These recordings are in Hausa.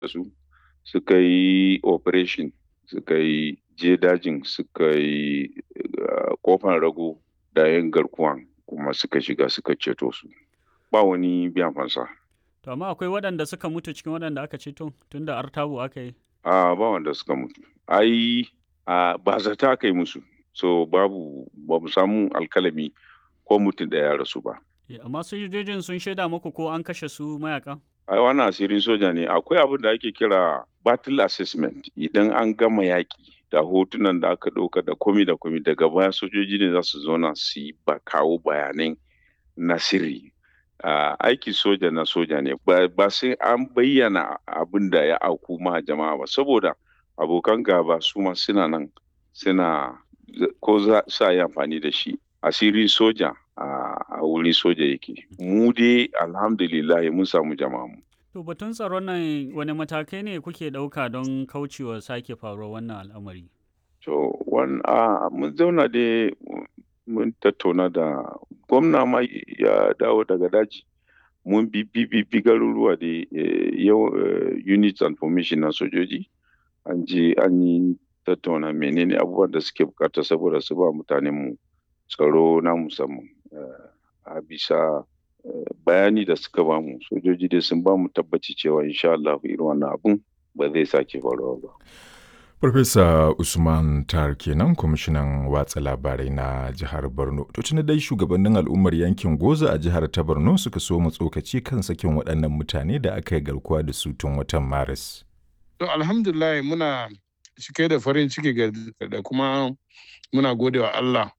su suka yi operation suka yi je dajin suka yi kofan rago da yan garkuwan kuma suka shiga suka ceto su ba wani biyan fansa To amma akwai waɗanda suka mutu cikin waɗanda aka ceto tun da artabu aka yi. a ba wanda suka mutu ai a ba zata aka yi musu so babu ba mu samu alkalami ko mutum da ya rasu ba Amma sojojin sun shaida muku ko an kashe su mayakan? ai wannan asirin soja ne akwai abin da ake kira battle assessment idan an gama yaƙi da hotunan da aka ɗauka da komi da komi daga baya sojoji ne za su zauna su yi ba kawo bayanai na sirri uh, aiki soja na soja ne ba sai an bayyana abin da ya auku ma jama'a ba saboda abokan gaba su ma suna nan suna ko za su yi amfani da shi asiri soja a wuri soja yake mu dai alhamdulillah mun samu jama'a mu To batun tsaron nan wani matakai ne kuke ɗauka don kaucewa sake faruwar wannan al'amari? To, mun zauna dai mun tattauna da gwamna ma ya dawo daga daji. Mun bi bi garuruwa da yau units and formation na sojoji. An je an yi tattauna menene abubuwan da suke bukata saboda su ba mutanen mu tsaro na musamman. A bisa bayani da suka bamu sojoji dai sun bamu tabbaci cewa insha Allah irin wannan abun ba zai sake faruwa ba. Farfesa Usman Tar kenan kwamishinan watsa labarai na jihar Borno. To tuni dai shugabannin al'ummar yankin Goza a jihar ta Borno suka so mu tsokaci kan sakin waɗannan mutane da aka yi garkuwa da su tun watan Maris. To alhamdulillah muna cike da farin ciki da kuma muna godewa Allah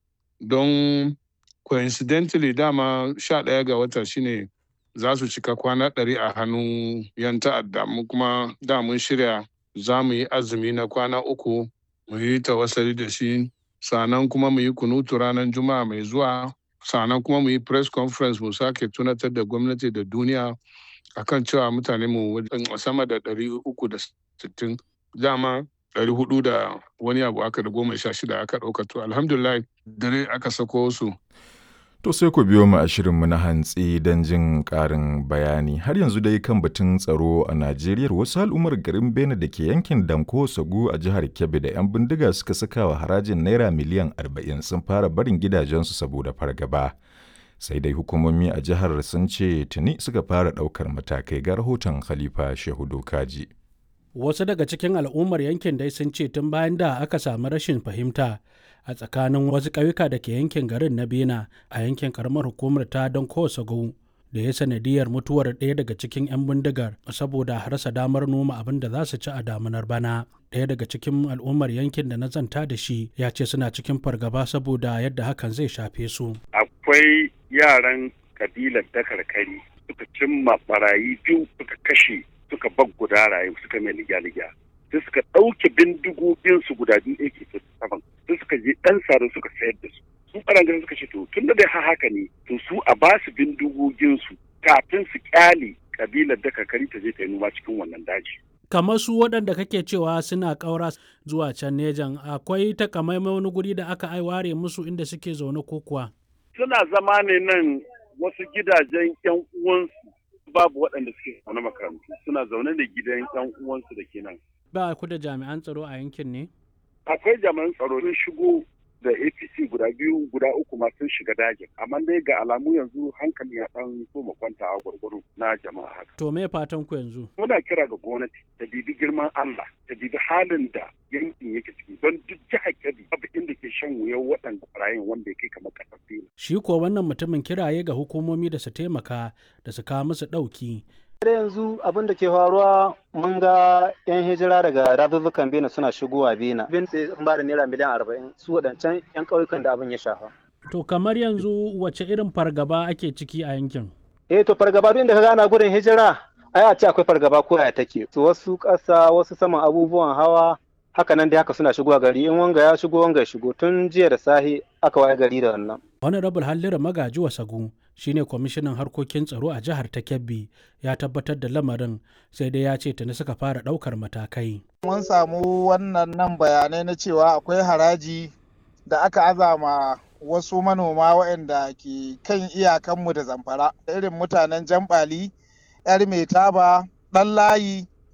don coincidentally dama sha ɗaya ga wata shine za su cika kwana ɗari a hannun yan ta'adda mu kuma da mun shirya za mu yi azumi na kwana uku mu yi tawassali da shi sannan kuma mu yi kunutu ranar juma'a mai zuwa sannan kuma mu yi press conference mu sake tunatar da gwamnati da duniya akan cewa mutane mu sama da ɗari uku da sittin dama ɗari hudu da wani abu aka da goma sha shida aka ɗauka to alhamdulillah dare aka sako su To sai ku biyo mu a shirinmu na hantsi don jin ƙarin bayani. Har yanzu dai kan batun tsaro a Najeriya wasu al'ummar garin Bene da ke yankin Danko Sagu a jihar Kebbi da 'yan bindiga suka saka wa harajin Naira miliyan 40 sun fara barin gidajensu saboda fargaba. Sai dai hukumomi a jihar sun ce tuni suka fara ɗaukar matakai ga rahoton Khalifa Shehu Dokaji. Wasu daga cikin al'ummar yankin dai sun ce tun bayan da aka samu rashin fahimta a tsakanin wasu ƙauyuka da ke yankin garin na bena a yankin karamar hukumar ta don kowace da ya sanadiyar mutuwar ɗaya daga cikin 'yan bindigar saboda rasa damar noma abin da za su ci a damunar bana ɗaya daga cikin al'ummar yankin da na zanta da shi ya ce suna cikin fargaba saboda yadda hakan zai shafe su akwai yaran kabilar dakarkari suka cimma barayi biyu suka kashe suka bag guda rayu suka mai ligya-ligya sai suka ɗauke bindigoginsu guda biyu ake saban sai suka je ɗan sare suka sayar da su su ɓarangaren suka ce to tun da dai har haka ne to su a ba su bindigoginsu kafin su kyale kabilar da kakari ta je ta yi noma cikin wannan daji. kamar su waɗanda kake cewa suna ƙaura zuwa can nejan akwai takamaiman wani guri da aka ware musu inda suke zaune ko kuwa. suna zama ne nan wasu gidajen yan uwansu babu waɗanda suke zaune makarantu suna zaune da gidan yan uwansu da ke nan. ba ku da jami'an tsaro a yankin ne? akwai jami'an tsaro sun shigo da apc guda biyu guda uku ma sun shiga dajin amma dai ga alamu yanzu hankali ya dan so mu kwanta a gwargwaro na jama'a haka to me fatan ku yanzu muna kira ga gwamnati ta bibi girman Allah ta bibi halin da yankin yake ciki don duk jihar Kebbi babu inda ke shan wuyan waɗanda barayin wanda ya kai kamar ƙasar shi ko wannan mutumin kiraye ga hukumomi da su taimaka da su kawo musu ɗauki da yanzu abin da ke faruwa mun ga 'yan hijira daga dazuzzukan bena suna shigowa bena bin sai sun ba da naira miliyan arba'in su waɗancan 'yan ƙauyukan da abin ya shafa to kamar yanzu wace irin fargaba ake ciki a yankin eh to fargaba duk inda ka gana gudun hijira ai a ce akwai fargaba ko ya take to wasu ƙasa wasu saman abubuwan hawa haka nan dai haka suna shigowa gari in wanga ya shigo wanga ya shigo tun jiya da sahi aka waye gari da wannan honorable hallira magaji wasagu shine kwamishinan harkokin tsaro a jihar ta kebbi ya tabbatar da lamarin sai dai ya ce tuni suka fara daukar matakai mun samu wannan nan bayanai na cewa akwai haraji da aka azama wasu manoma waɗanda ke kan iyakanmu da zamfara irin mutanen jambali yar mai taba ɗan layi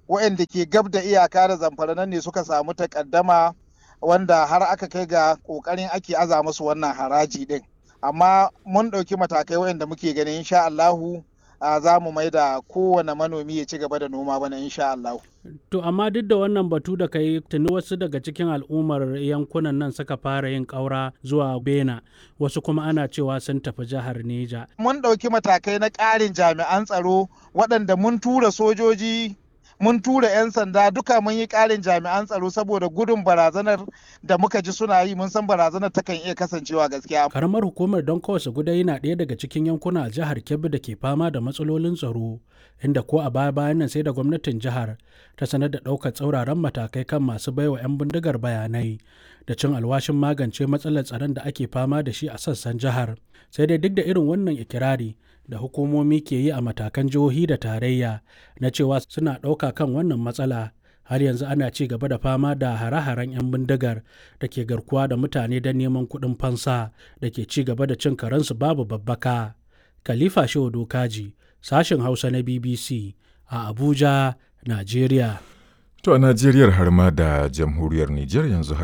waɗanda ke gab da iyaka da zamfara nan ne suka samu takaddama wanda har aka kai ga ƙoƙarin ake aza musu wannan haraji ɗin amma mun ɗauki matakai waɗanda muke ganin insha Allahu za mu mai da kowane manomi ya ci gaba da noma bana insha Allahu. To amma duk da wannan batu da kai tuni wasu daga cikin al'ummar yankunan nan suka fara yin ƙaura zuwa Bena wasu kuma ana cewa sun tafi jihar Neja. Mun ɗauki matakai na ƙarin jami'an tsaro waɗanda mun tura sojoji mun tura 'yan sanda duka mun yi ƙarin jami'an tsaro saboda gudun barazanar da muka ji suna yi mun san barazanar takan iya kasancewa gaskiya. Karamar hukumar don kawai gudai na ɗaya daga cikin yankuna a jihar Kebbi da ke fama da matsalolin tsaro inda ko a baya bayan nan sai da gwamnatin jihar ta sanar da ɗaukar tsauraran matakai kan masu baiwa 'yan bindigar bayanai da cin alwashin magance matsalar tsaron da ake fama da shi a sassan jihar sai dai duk da irin wannan ikirari da hukumomi ke yi a matakan jihohi da tarayya na cewa suna ɗauka kan wannan matsala har yanzu ana ci gaba da fama da hare-haren 'yan bindigar da ke garkuwa da mutane don neman kuɗin fansa da ke ci gaba da cin karensu babu babbaka. Khalifa Shehu Dokaji, sashen Hausa na BBC a Abuja, Najeriya. To a Najeriyar har ma da jamhuriyar Nijar yanzu haka.